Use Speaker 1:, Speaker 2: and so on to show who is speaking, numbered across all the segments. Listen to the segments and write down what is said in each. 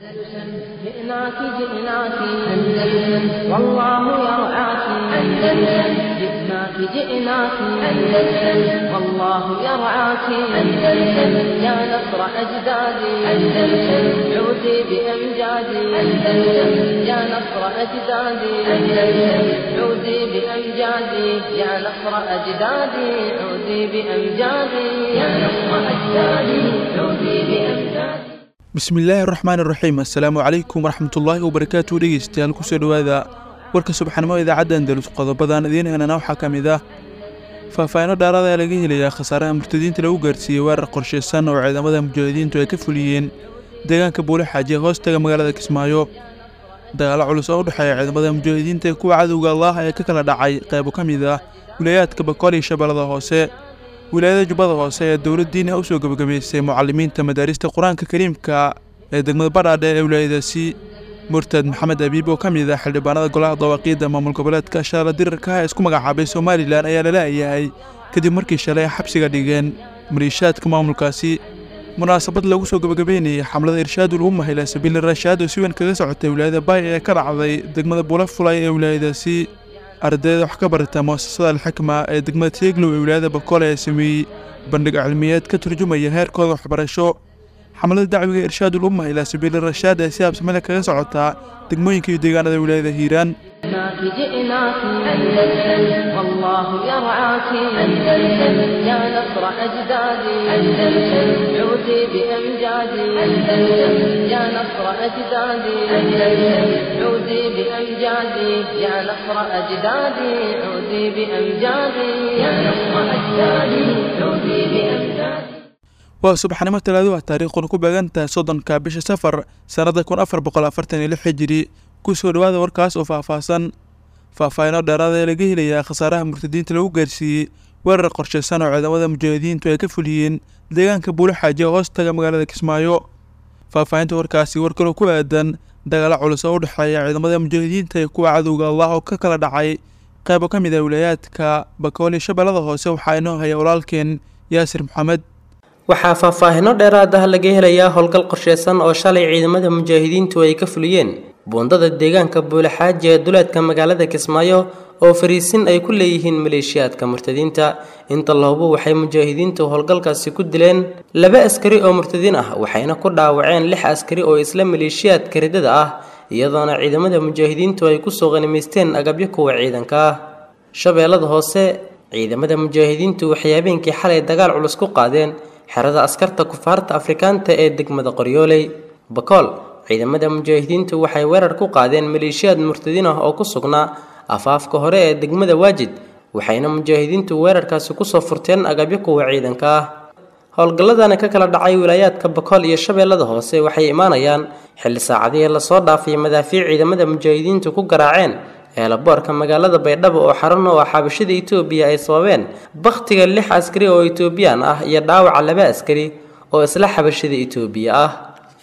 Speaker 1: جئناك جئناك أندلسن والله يرعاك أندلسن جئناك جئناك أندلسن والله يرعاك أندلسن يا نصر أجدادي أندلسن عودي بأمجادي أندلسن يا نصر أجدادي أندلسن عودي بأمجادي يا نصر أجدادي عودي بأمجادي يا نصر أجدادي عودي بأمجادي
Speaker 2: bismillaahi raxmaan iraxiim assalaamu calaykum waraxmatullaahi wabarakaatu dhegeystayaal kusoo dhowaada warka subaxnimo idaacadda andalus qodobadan idiin heenana waxaa ka mid ah faahfaahinno dhaarada ee laga helayaa khasaaraha murtadiinta lagu gaarsiiyey weerar qorshaysan oo ciidamada mujaahidiintu ay ka fuliyeen deegaanka buule xaaji ee hoostaga magaalada kismaayo dagaalo culus oo u dhexeeya ciidamada mujaahidiinta ee kuwa cadowga allah ee ka kala dhacay qaybo ka mid ah wilayaadka bakool iyo shabeellada hoose wilaayada jubbada hoose ee dowladdiina u soo gebagabaysay mucalimiinta madaarista qur-aanka kariimka ee degmada badhaadhe ee wilaayadaasi murtad maxamed abiib oo ka mid ah xildhibaanada golaha dawaaqiidda maamul goboleedka shaala dirirka ee isku magacaabay somalilan ayaa la la'yahay kadib markii shalay xabsiga dhigeen maliishaadka maamulkaasi munaasabad lagu soo gebagabeynayay xamlada irshaadul umma ilaa sabiili rashaad oo si weyn kaga socotay wilaayada baay ee ka dhacday degmada buula fulay ee wilaayadaasi ardayda wax ka barata muasasada alxikma ee degmada teeglow ee wilaayada bakool ee sameeyey bandhig cilmiyeed ka turjumaya heerkooda waxbarasho xamlada dacwiga irshaadul umma ilaa sabiili rashaad ee si habsamele kaga socotaa degmooyinka iyo deegaanada wilaayada hiiraan
Speaker 1: جئناك جئناك أندلسن والله يرعاك أندلسن يا نصر أجدادي أندلسن عودي بأمجادي أندلسن يا نصر أجدادي أندلسن عودي بأمجادي يا نصر أجدادي عودي بأمجادي يا نصر أجدادي عودي بأمجادي
Speaker 2: waa subaxnimo talaado ah taariikhuna ku beegantahay soddonka bisha safar sannada kun afar boqol afartan iyo lix hijiri kusoo dhowaada warkaas oo faahfaahsan faahfaahinoo dheeraada ee laga helayaa khasaaraha murtadiinta lagu gaarsiiyey weerar qorshaysan oo ciidamada mujaahidiintu ay ka fuliyeen deegaanka buule xaaji ee hoostaga magaalada kismaayo faahfaahinta warkaasi war kaloo ku aadan dagaalo culus oo u dhexeeya ciidamada mujaahidiinta iyo kuwa cadowga allah oo ka kala dhacay qaybo ka mid ah wilaayaadka bakool iyo shabeellada hoose waxaa inoo haya walaalkeen yaasir maxamed
Speaker 3: waxaa faahfaahino dheeraad ah laga helayaa howlgal qorsheysan oo shalay ciidamada mujaahidiintu ay ka fuliyeen buundada deegaanka buulexaaji ee duleedka magaalada kismaayo oo fariisin ay ku leeyihiin maleeshiyaadka murtadiinta inta lahubo waxay mujaahidiintu howlgalkaasi ku dileen laba askari oo murtadiin ah waxayna ku dhaawaceen lix askari oo isla maleeshiyaadka ridada ah iyadoona ciidamada mujaahidiintu ay kusoo qanimaysteen agabyo kuwa ciidanka ah shabeellada hoose ciidamada mujaahidiintu waxay habeenkii xalay dagaal culus ku qaadeen xerada askarta kufaarta afrikaanta ee degmada qoryooley bakool ciidamada mujaahidiintu waxay weerar ku qaadeen maleeshiyaad murtadiin ah oo ku sugnaa afaafka hore ee degmada waajid waxayna mujaahidiintu weerarkaasi kusoo furteen agabyo kuwa ciidanka ah howlgalladana ka kala dhacay wilaayaadka bakool iyo shabeellada hoose waxay imaanayaan xilli saacadihii lasoo dhaafay madaafiic ciidamada mujaahidiintu ku garaaceen eelaboorka magaalada baydhabo oo xaran oo xabashada itoobiya ay sababeen bakhtiga lix askari oo itoobiyaan ah iyo dhaawaca laba askari oo isla xabashada itoobiya ah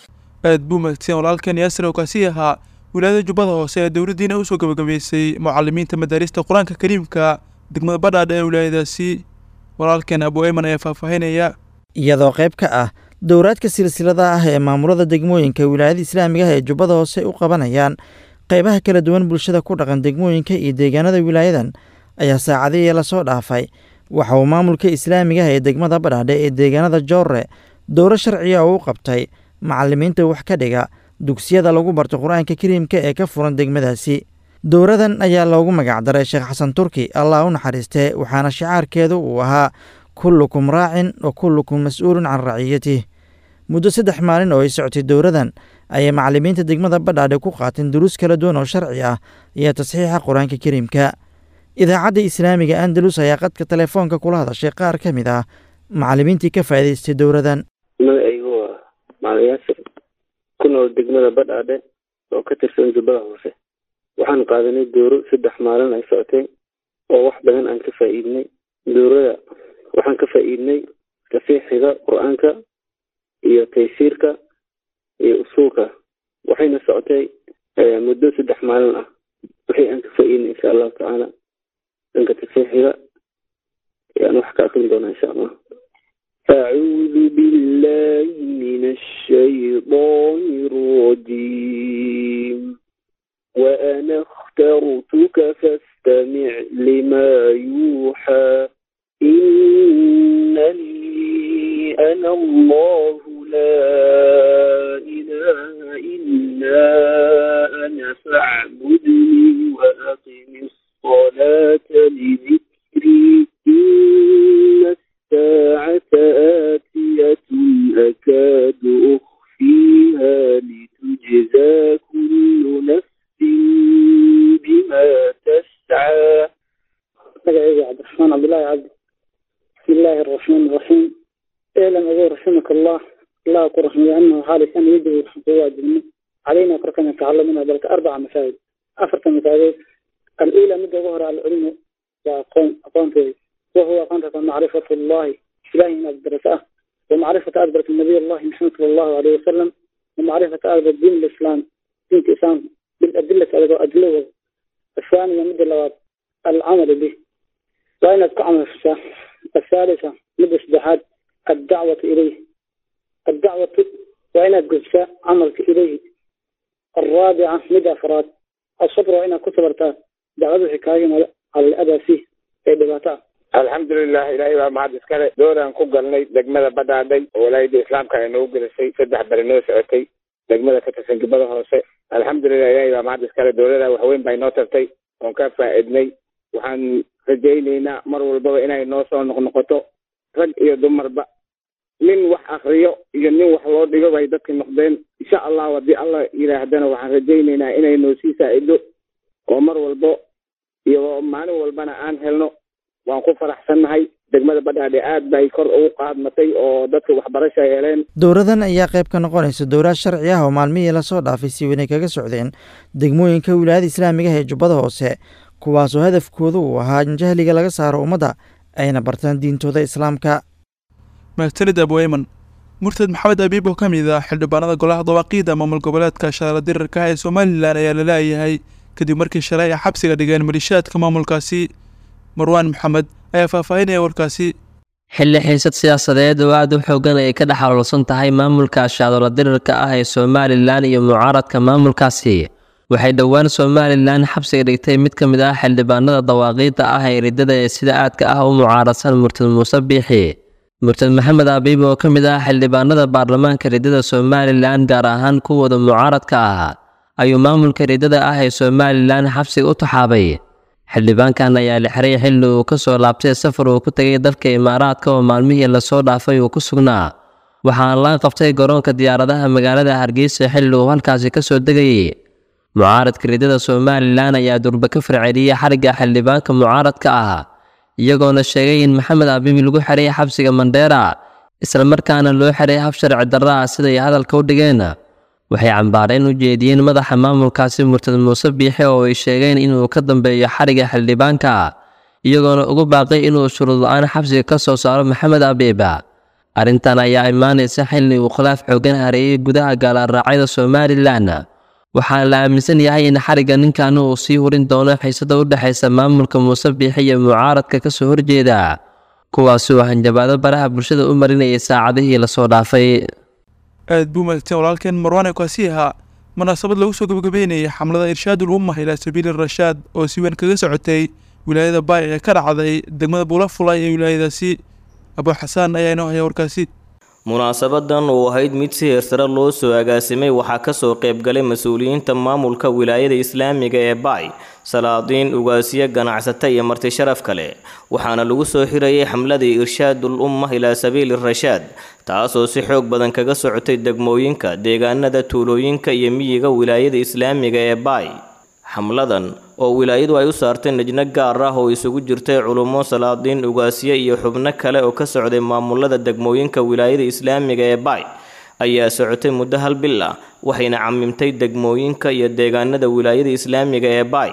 Speaker 2: aad buu mahadsan walaalkan yaasir oo kaasi ahaa wilaayada jubbada hoose ee dowladdiina usoo gebagabaysay mucalimiinta madaarista qur-aanka kariimka degmada badhaadha ee wilaayadaasi walaalkeen abu eyman ayaa faahfaahinaya
Speaker 4: iyadoo qayb ka ah dowraadka silsilada ah ee maamulada degmooyinka wilaayada islaamiga ah ee jubbada hoose u qabanayaan qaybaha kala duwan bulshada ku dhaqan degmooyinka iyo deegaanada wilaayadan ayaa saacadihii lasoo dhaafay waxa uu maamulka islaamiga ah ee degmada badhaadhe ee deegaanada joorre dowro sharciya oo u qabtay macalimiinta wax ka dhiga dugsiyada lagu barto qur-aanka kariimka ee ka furan degmadaasi dowradan ayaa loogu magacdaray sheekh xasan turki allah u naxariistee waxaana shicaarkeedu uu ahaa kullukum raacin wa kullukum mas-uulun can raciyatih muddo saddex maalin oo ay socotay dowradan ayay macalimiinta degmada badhaadhe ku qaateen duruus kala duwan oo sharci ah iyo tasxiixa qur-aanka kariimka idaacadda islaamiga andalus ayaa qadka telefoonka kula hadashay qaar ka mid ah macalimiintii ka faa'idaystay dowradan
Speaker 5: magacaygu waa macalin yaasir ku nool degmada badhaadhe oo ka tirsan jubbada hoose waxaan qaadanay dooro saddex maalin ay socotay oo wax badan aan ka faa'iidnay doorada waxaan ka faa'iidnay tasiixiga qur-aanka iyo taysiirka iyo usuulka waxayna socotay muddo saddex maalin ah wixii aan ka faa'iidnay insha allahu tacaala dhanka tasiixiga ayaan wax ka akrin doonaa insha allah أعوذ بالله من الشيطان الرجيم وأنا اخترتك فاستمع لما يوحى إنني أنا الله لا إله إلا أنا فاعبدني وأقم الصلاة لذكري إن الساعة آتية أكاد أخفيها لتجزى كل نفس بما تسعى
Speaker 6: magaceedu cabdiraxmaan cabdullaahi cabdi bismi illaahi araxmaan iraxiim elan ogow raximaka allah allah ku raxmiya anahu xaalisan yajibu waxaan kugu waajibnay calayna korkana tacalamina balka arbaca masaajid afarta masaajidood al-uula midda ugu hore alcilmu waa aqoon aqoonteeda wahuwa aqoonta macrifatu allahi ilahi inaad barato ah ومعرفة أدبرة النبي الله محمد صلى الله عليه وسلم ومعرفة أدبرة دين الإسلام دين الإسلام بالأدلة أدلة الثانية مدة اللوات العمل به وأين عمل في الساعة الثالثة مدة سدحات الدعوة إليه الدعوة وأين الجزاء عملك إليه الرابعة مدة أفراد الصبر وأين كتبرتها دعوة حكاية على الأذى فيه في دباتها
Speaker 7: alxamdulilah ilaahay baa mahad iskale dooraan ku galnay degmada badhaadhay oo walaayada islaamka ay noogu gelisay saddex bari noo socotay degmada ka tirsan gibada hoose alxamdulilah ilaahay baa mahad iskale dowlada waxweyn bay noo tartay oon ka faa'iidnay waxaan rajaynaynaa mar walbaba inay noo soo noqnoqoto rag iyo dumarba nin wax akriyo iyo nin wax loo dhigo bay dadka noqdeen insha allahu haddii alla yidhaahdana waxaan rajaynaynaa inay noo sii saa'ido oo mar walbo iyo maalin walbana aan helno waan ku faraxsannahay degmada badhaadhe aad bay kor ugu qaadmatay oo dadka waxbarasha ay heleen
Speaker 4: dowradan ayaa qayb ka noqonaysa dowlad sharci ah oo maalmihii lasoo dhaafay si weynay kaga socdeen degmooyinka wilaayada islaamiga ah ee jubbada hoose kuwaasoo hadafkoodu uu ahaa in jahliga laga saaro ummadda ayna bartaan diintooda islaamka
Speaker 2: mahadsanid abweyman murtad maxamed abiib oo ka mid ah xildhibaanada golaha dawaaqiida maamul goboleedka shaara dirarka ah ee somalilan ayaa la leeyahay kadib markii shalay ay xabsiga dhigeen malishaadka maamulkaasi marwaan maxamed ayaa faahfaahinaya warkaasi
Speaker 8: xilli xiisad siyaasadeed oo aad u xoogan ay ka dhex xaloolsan tahay maamulka shaadola dirirka ah ee somalilan iyo mucaaradka maamulkaasi waxay dhowaan somalilan xabsiga dhigtay mid ka mid ah xildhibaanada dawaaqiidda ah ee riddada ee sida aadka ah u mucaaradsan murtad muuse biixi murtad maxamed abiib oo ka mid ah xildhibaanada baarlamaanka riddada somalilan gaar ahaan kuwooda mucaaradka ah ayuu maamulka riddada ah ee somalilan xabsiga u taxaabay xildhibaankan ayaa la xiray xilli uu ka soo laabtay safar uu ku tegay dalka imaaraadka oo maalmihii lasoo dhaafay uu ku sugnaa waxaana la qabtay garoonka diyaaradaha magaalada hargeysa xilli uu halkaasi ka soo degayay mucaaradka riddada somalilan ayaa durba ka farceliyey xarigga xildhibaanka mucaaradka ah iyagoona sheegay in maxamed abibi lagu xiray xabsiga mandheera islamarkaana loo xiray hab sharci darro ah siday hadalka u dhigeen waxay cambaareen u jeediyeen madaxa maamulkaasi murtad muuse biixe oo ay sheegeen inuu ka dambeeyo xariga xildhibaanka iyagoona ugu baaqay inuu shuruud la-aan xabsiga ka soo saaro maxamed abiiba arrintan ayaa imaanaysa xilli uu khilaaf xoogan hareeyey gudaha gaalaaraacyada somalilan waxaana la aaminsan yahay in xarigga ninkan uu sii hurin doono xiisada u dhexaysa maamulka muuse biixe iyo mucaaradka ka soo horjeeda kuwaasi oo hanjabaado baraha bulshada u marinayay saacadihii lasoo dhaafay
Speaker 2: aad buu mahadsan walaalkeen marwaan kaasi ahaa munaasabad lagu soo gabagabeynayay xamlada irshaadul ummah ilaa sabiili rashaad oo si weyn kaga socotay wilaayada baay ee ka dhacday degmada buulafulay ee wilaayadaasi abuu xasaan ayaa inoo haya warkaasi
Speaker 9: munaasabadan oo ahayd mid si heersare loo soo agaasimay waxaa kasoo qaybgalay mas-uuliyiinta maamulka wilaayada islaamiga ee baay salaadiin ugaasiye ganacsata iyo marti sharaf kale waxaana lagu soo xirayay xamladii irshaadul ummah ilaa sabiili rashaad taasoo si xoog badan kaga socotay degmooyinka deegaanada tuulooyinka iyo miyiga wilaayada islaamiga ee baay xamladan oo wilaayadu ay u saartay najno gaar ah oo isugu jirtay culummo salaadiin ugaasye iyo xubno kale oo ka socday maamulada degmooyinka wilaayada islaamiga ee baay ayaa socotay muddo hal bil ah waxayna camimtay degmooyinka iyo deegaanada wilaayada islaamiga ee baay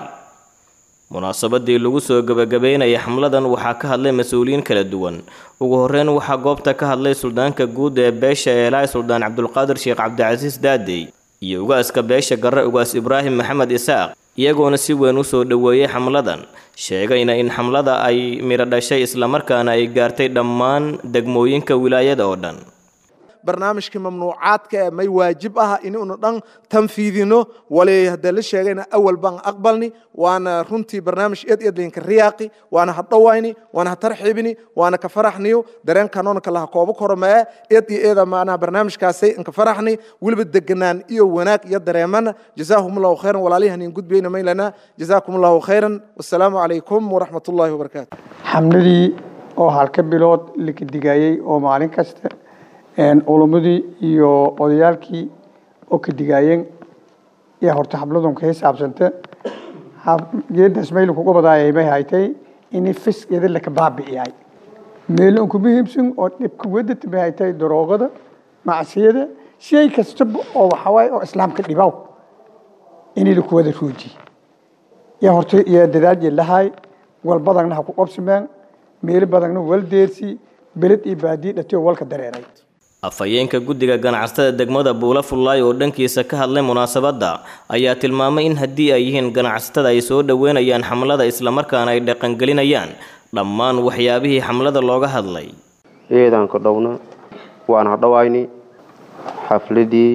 Speaker 9: munaasabadii lagu soo gabagabeynaya xamladan waxaa ka hadlay mas-uuliyiin kala duwan ugu horeyn waxaa goobta ka hadlay suldaanka guud ee beesha eelaay suldaan cabdulqaadir sheekh cabdicasiis daadey iyo ugaaska beesha garre ugaas ibraahim maxamed isaaq iyagoona si weyn u soo dhoweeyey xamladan sheegayna in xamlada ay midho dhashay islamarkaana ay gaartay dhammaan degmooyinka wilaayada oo dhan
Speaker 10: barnaamijkii mamnuucaadka ee may waajib ah inuuna dhan tanfiidino wali haddee la sheegayna awal baan aqbalni waana runtii barnaamij eed eed laynka riyaaqi waana ha dhawayni waana ha tarxiibini waana ka faraxniyo dareenkanoonka laha koobo koromee eed iyo eeda maanaha barnaamijkaasay inka faraxni weliba deganaan iyo wanaag iyo dareemana jazaahum allahu khayran walaalihan in gudbayna maylana jazaakum allahu khayran wassalaamu calaykum waraxmat ullahi wabarakaatu
Speaker 11: xamladii oo halka bilood la kadigayey oo maalin kasta culummadii iyo odayaalkii oo ka digaayeen iyo horta xabladun ka xisaabsanta geedaas mayl kuga badaayay may haytay in fiskeeda laka baabi'iyay meel ku muhiimsan oo dhibka wadata may haytay daroogada macsiyada shay kastaba oo waxawaaye oo islaamka dhibaw in laku wada ruuji iyo horta iyo dadaal lahay wal badagna ha ku qabsameen meel badagna wal deersi beled iyo baadiye dhatiyo walka dareeray
Speaker 9: afhayeenka guddiga ganacsatada degmada buula fullaay oo dhankiisa ka hadlay munaasabadda ayaa tilmaamay in haddii ay yihiin ganacsatada ay soo dhoweynayaan xamlada islamarkaana ay dhaqangelinayaan dhammaan waxyaabihii xamlada looga hadlay
Speaker 12: eedaan ka dhowna waan hadhowayni xafladii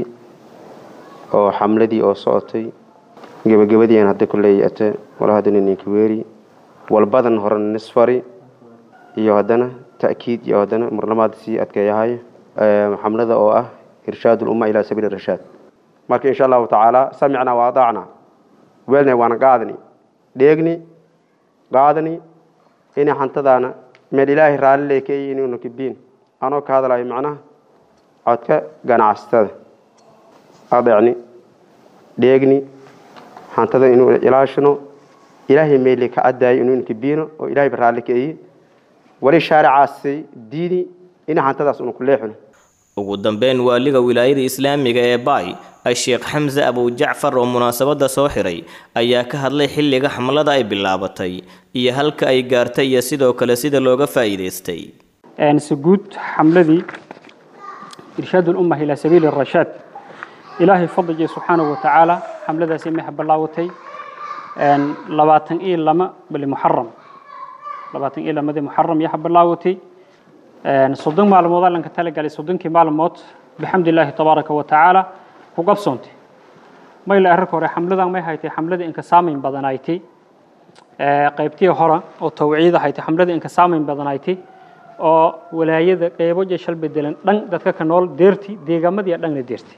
Speaker 12: oo xamladii oo socotay gebagabadiian hadda kuleey ate wala haddana ninka weeri walbadan horena nisfari iyo haddana ta'kiid iyo haddana marlamaad sii adkeeyahay xamlada oo ah irshaad ulumma ilaa sabiili rashaad marka insha allahu tacaala samicna wa adaacna weelna waana qaadani dheegni qaadani inay xantadaana meel ilaahay raalli leekeeyi inuuna kibiin anoo ka hadlayo macnaha codka ganacsatada adeecni dheegni xantada inuu ilaashino ilaahay meeli ka cadaayo inuuna kibiino oo ilaahay raalli keeyi wali shaaricaasi diini ina xantadaas una ku leexino
Speaker 9: ugu dambeyn waaliga wilaayada islaamiga ee baay a-sheekh xamse abujacfar oo munaasabadda soo xiray ayaa ka hadlay xilliga xamlada ay bilaabatay iyo halka ay gaartay iyo sidoo kale sida looga faa'iidaystay
Speaker 13: سجود حملذي إرشاد الأمة إلى سبيل الرشاد إلهي فضل سبحانه وتعالى حملذا سميح بلاوتي أن لباتن إيه لما بل محرم لباتن إيه لما دي محرم يحب بلاوتي أن صدق معلومات لأنك تلقى لصدقك معلومات بحمد الله تبارك وتعالى وقبصونتي ما إلا أركو حملذا ما هايتي حملذا إنك سامين بدنايتي qaybtii hore oo tawciida haytay xamladii inka saameyn badanaaytay oo walaayada qeybo jeshal bedelan dhan dadka ka nool deerti deegaamadii dhanna deerti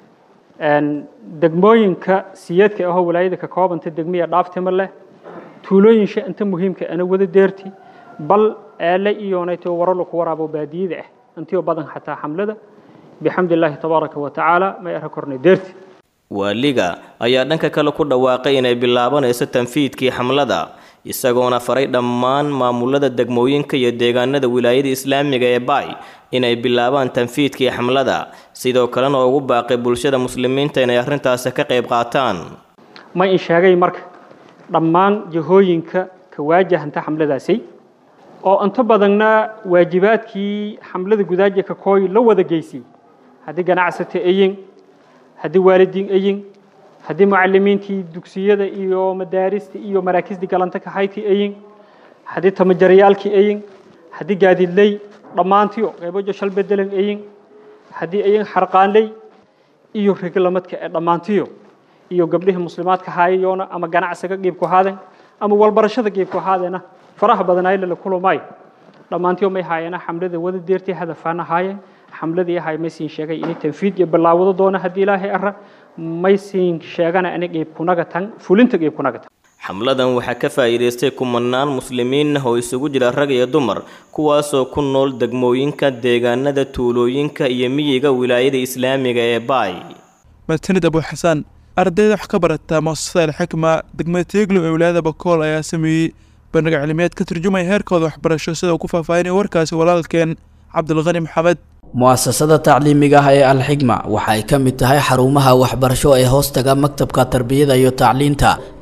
Speaker 13: degmooyinka siyeedka ahoo walaayada ka koobanta degmiya dhaaftima leh tuulooyinsha inta muhiimka ana wada deerti bal eele iyoonayto waralo ku waraabo baadiyada ah intiyo badan xataa xamlada bixamdi illaahi tabaaraka wa tacaala may ara kornay deerti
Speaker 9: waaliga ayaa dhanka kale ku dhawaaqay inay bilaabanayso tanfiidkii xamlada isagoona faray dhammaan maamulada degmooyinka iyo deegaanada wilaayada islaamiga ee baay inay bilaabaan tanfiidkii xamlada sidoo kalena ugu baaqay bulshada muslimiinta inay arrintaasi ka qayb qaataan
Speaker 13: ma in sheegay marka dhammaan jihooyinka ka waajahanta xamladaasi oo inta badanna waajibaadkii xamlada gudaaja ka kooy la wada geysay haddii ganacsata ayin haddii waalidiin ayin haddii mucalimiintii dugsiyada iyo madaarista iyo maraakiisdii galanta ka hayti ayin haddii tamajarayaalkii ayin haddii gaadiidley dhammaantiyo qaybojo shal bedelan ayin haddii ayin xarqaanley iyo reglamadka ee dhammaantiyo iyo gabdhihii muslimaadka haayayoona ama ganacsiga qiibku haaden ama walbarashada qiibku haadeena faraha badanaayla la kulumay dhammaantiyo may haayana xamlada wada deertii hadafaana haayeen xamladii ahay maysiin sheegay inay tanfiid iyo bilaawado doona haddii ilaahay ara maysiin sheegana ana qiib kunaga tan fulinta qiib kunaga tan
Speaker 9: xamladan waxaa ka faa'iidaystay kumanaan muslimiin ah oo isugu jira rag iyo dumar kuwaasoo ku nool degmooyinka deegaanada tuulooyinka iyo miyiga wilaayada islaamiga ee baay
Speaker 2: martinid abu xasaan ardayda wax ka barata muasasada alxikma degmada teeglo ee wilaayada bakool ayaa sameeyey bandhig cilmiyeed ka turjumaya heerkooda waxbarasho sida uu ku faahfaahinaya warkaasi walaalkeen cabdilqani maxamed
Speaker 14: mu'asasada tacliimiga ah ee alxigma waxa ay ka mid tahay xarumaha waxbarasho ee hoostaga maktabka tarbiyada iyo tacliinta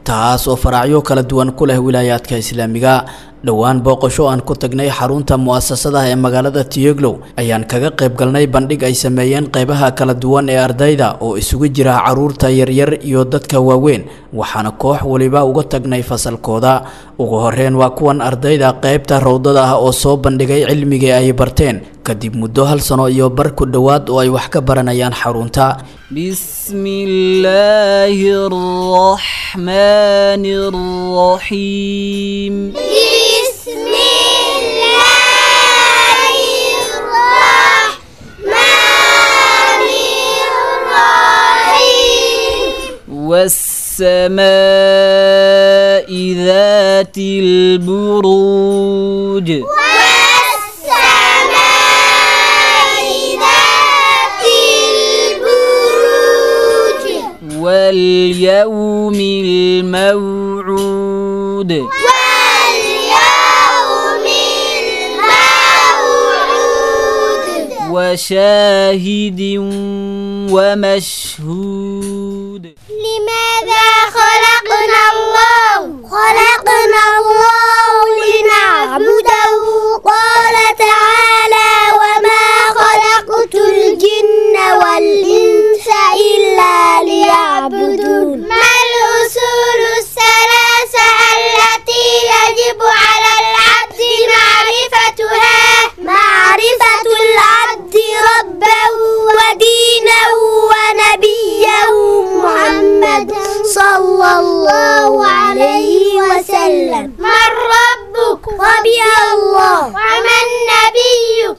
Speaker 14: taas oo faraacyo kala duwan ku leh wilaayaadka islaamiga dhowaan booqasho aan ku tagnay xarunta mu'asasada ee magaalada tiyoglow ayaan kaga qayb galnay bandhig ay sameeyeen qaybaha kala duwan ee ardayda oo isugu jira caruurta yaryar iyo dadka waaweyn waxaana koox waliba uga tagnay fasalkooda ugu horeyn waa kuwan ardayda qaybta rowdada ah oo soo bandhigay cilmigii ay barteen kadib muddo hal sano iyo bar ku dhowaad oo ay wax ka baranayaan xarunta
Speaker 15: بسم الله الرحمن الرحيم
Speaker 16: بسم الله الرحمن الرحيم
Speaker 15: والسماء ذات البروج
Speaker 16: والسماء ذات البروج
Speaker 15: واليوم الموعود
Speaker 16: واليوم الموعود
Speaker 15: وشاهد ومشهود
Speaker 16: لماذا خلقنا الله خلقنا الله لنعبده قال تعالى وما خلقت الجن والإنس إلا ليعبدون ما الأصول الثلاثة التي يجب على العبد معرفتها معرفة العبد ربه ودينه ونبيه محمد صلى الله عليه وسلم من ربك ربي الله ومن نبيك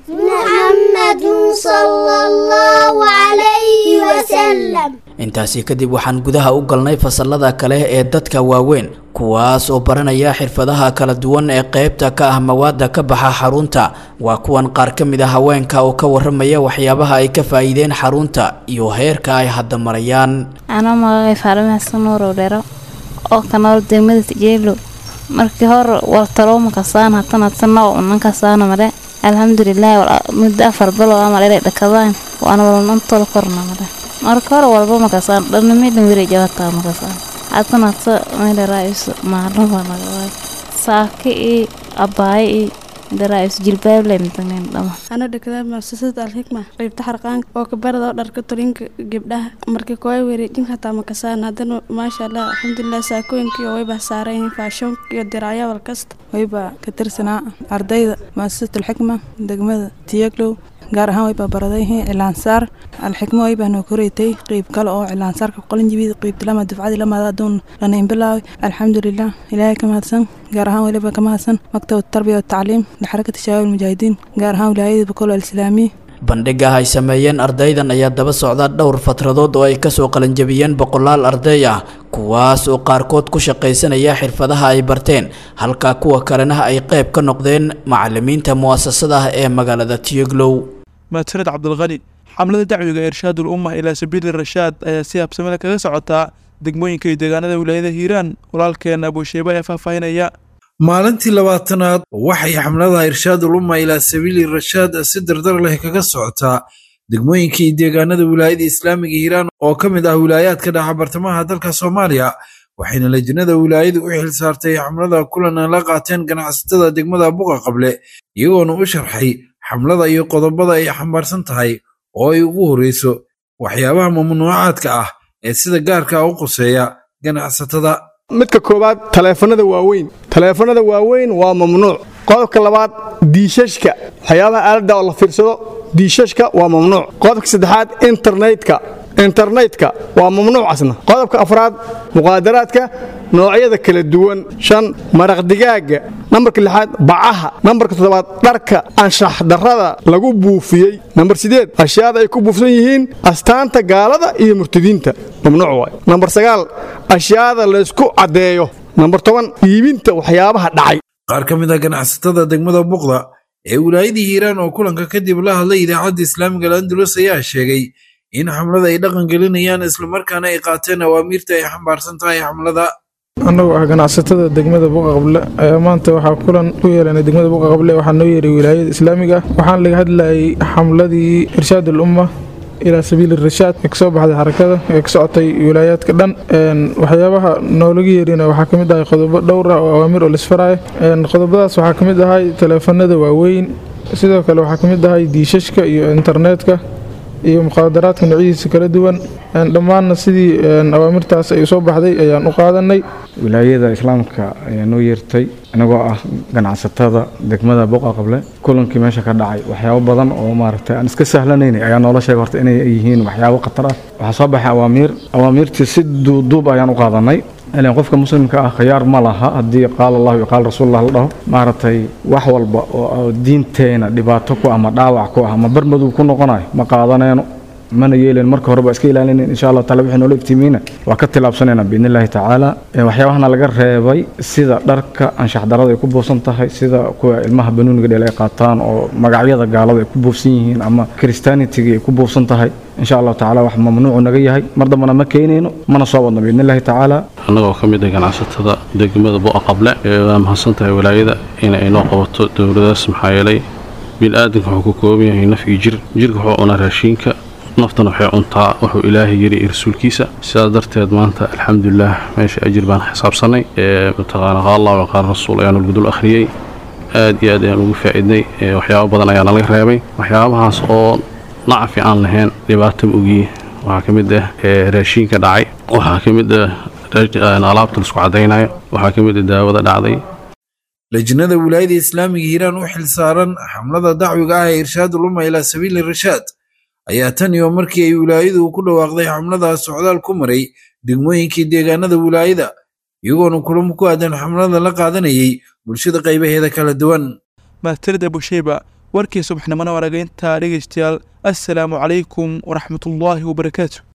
Speaker 16: محمد صلى الله عليه وسلم
Speaker 14: intaasi kadib waxaan gudaha u galnay fasalada kale ee dadka waaweyn kuwaas oo baranaya xirfadaha kala duwan ee qaybta ka ah mawaada ka baxa xarunta waa kuwan qaar ka mid a haweenka oo ka waramaya waxyaabaha ay ka faa'iideen xarunta iyo heerka ay hadda marayaan
Speaker 17: anoo magacay faalima xasan nuurow dhero oo ka nool degmada tijeelo markii hore waltarooma kasaan hatana tana oo unan kasaana mare alxamdulilah muddo afar bilo ama dhere dhakadaan waana walnantooda korna mare marka hore walba makasaan dhanamidhan wiri jawataa makasaan hatana ta mele raayus maalin waa nagawaay saaki i abaaye i daraayus jilbaable mitaneen dhama
Speaker 18: ana dhakada muasasada alxikma qaybta xarqaanka oo kabarada oo dharka tolinka gabdhaha marka kooya wareejinka hataa makasaan haddana maasha allah alxamdulilah saakooyinkii oo wayba saaran yihiin faashoonka iyo diraayaal kasta
Speaker 19: wayba ka tirsanaa ardayda muasasat alxikma degmada tiyaglow gaar ahaan wayba baradayhiin cilaansaar alxikmo waybaa noo koreetay qeyb kale oo cilaansaarka qolinjibid qeybta lama dufcadii lamaada aduun lana inbilaawi alxamdulilah ilaahay ka mahadsan gaar ahaan waliba ka mahadsan maktab tarbiya watacliim lixarakati shabaab almujaahidiin gaar ahaan wilaayada bokol alislaamiya
Speaker 14: bandhiga ay sameeyeen ardaydan ayaa daba socda dhowr fatradood oo ay kasoo qalanjabiyeen boqolaal arday ah kuwaas oo qaarkood ku shaqaysanaya xirfadaha ay barteen halka kuwa kalena ay qayb ka noqdeen macalimiinta mu'asasada ah ee magaalada tiyoglow
Speaker 2: mahadsaned cabdulqani xamlada dacwiga irshaadul umma ilaa sabiili rashaad ayaa si habsamada kaga socotaa degmooyinka iyo deegaanada wilaayada hiiraan walaalkeena abuusheeba ee faahfaahinaya
Speaker 20: maalintii labaatanaad waxay xamlada irshaadul umma ilaa sabiili rashaad si dardar leh kaga socotaa degmooyinka iyo deegaanada wilaayada islaamiga hiiraan oo ka mid ah wilaayaadka dhaca bartamaha dalka soomaaliya waxayna lajnada wilaayadu u xil saartay xamlada kulan la qaateen ganacsatada degmada buqa qable iyagoona u sharxay xamlada iyo qodobada ay xambaarsan tahay oo ay ugu horreyso waxyaabaha mamnuucaadka ah ee sida gaarka u quseeya ganacsatada
Speaker 21: midka koowaad taleefanada waaweyn taleefanada waaweyn waa mamnuuc qodobka labaad diishashka waxyaabaha aaladda oo la fiirsado diishashka waa mamnuuc qodobka saddexaad internetka internetka waa mamnuucasna qodobka afraad muqaadaraadka noocyada kala duwan shan maraq digaaga nambarka lixaad bacaha nambarka toddobaad dharka anshax darrada lagu buufiyey nambar sideed ashyaada ay ku buufsan yihiin astaanta gaalada iyo murtadiinta mamnuuc waay nambar sagaal ashyaada laysku caddeeyo nambar toban iibinta waxyaabaha dhacay
Speaker 20: qaar ka mid ah ganacsatada degmada buqda ee wilaayadii hiiraan oo kulanka kadib la hadlay idaacadda islaamiga alandulus ayaa sheegay in xamlada ay dhaqan gelinayaan islamarkaana ay qaateen awaamiirta ay xambaarsan tahay xamlada
Speaker 22: annagu ah ganacsatada degmada buqa qable ayaa maanta waxaa kulan u yeelanay degmada buqa qable waxaa noo yeeray wilaayada islaamiga ah waxaan laga hadlayay xamladii irshaad al umma ilaa sabiili rashaad ee kasoo baxday xarakada ee ka socotay wilaayaadka dhan waxyaabaha noolaga yeerina waxaa ka mid ahay qodobo dhowr ah oo awaamir oo lisfaraayo qodobadaas waxaa ka mid ahay taleefanada waaweyn sidoo kale waxaa ka mid ahay diishashka iyo internetka iyo muqaadaraadka noocyadiisa kala duwan dhammaanna sidii awaamirtaas ay soo baxday ayaan u qaadanay
Speaker 1: wilaayada islaamka ayaa noo yeertay inagoo ah ganacsatada degmada boqa qable kulankii meesha ka dhacay waxyaabo badan oo maaragtay aan iska sahlanaynay ayaa noola sheegay horta inay yihiin waxyaabo khatar ah waxaa soo baxay awaamiir awaamiirtii si duuduub ayaan u qaadanay ilan qofka muslimka ah khiyaar ma laha haddii qaala allahu iyo qaala rasuulullah la dhaho maaragtay wax walba oo diinteena dhibaato ku ah ma dhaawac ku ah ma barmadow ku noqonayo ma qaadanayno mana yeelen marka hore ba iska ilaalinayn insha allah taala wixii noola iftiimiina waa ka tilaabsanayna biidni illaahi tacaala waxyaabahana laga reebay sida dharka anshax darada ay ku buufsan tahay sida kuwa ilmaha banuuniga dheel ay qaataan oo magacyada gaalada ay ku buufsan yihiin ama christianitiga ay ku buufsan tahay insha allahu tacaala wax mamnuucu naga yahay mar dambana ma keenayno mana soo wadno biidni illaahi tacaala
Speaker 3: annagoo ka mid ah ganacsatada degmada bo'a qable waa mahadsan tahay walaayada in ay noo qabato dowladaas maxaa yeelay bini'aadanka wuxuu ka kooban yahay naf iyo jir jirka wuxuu cunaa raashiinka naftana waxay cuntaa wuxuu ilaahay yiri iyo rasuulkiisa sidaas darteed maanta alxamdulilah meesha ajir baan xisaabsanay mataqaana qaal allah wa qaal rasuul ayaanu lgudul akhriyey aad iyo aad ayaan ugu faa'iidnay waxyaabo badan ayaa nalaga reebay waxyaabahaas oo nacafi aan lahayn dhibaato ma ogiye waxaa ka mid ah raashiinka dhacay waxaa ka mid ah alaabta laisku caddaynayo waxaa ka mid ah daawada dhacday
Speaker 20: lajnada wilaayada islaamiga hiiraan u xilsaaran xamlada dacwiga ah ee irshaad uluma ilaa sabiili rashaad ayaa tan iyo markii ay wilaayadu ku dhawaaqday xamladaas socdaal ku maray degmooyinkii deegaanada wilaayada iyagoona kulamo ku aadan xamlada la qaadanayay bulshada qaybaheeda kala duwan
Speaker 2: mahadsanid abusheyba warkii subaxnimona warageynta dhegeystayaal assalaamu calaykum waraxmatullaahi wabarakaatu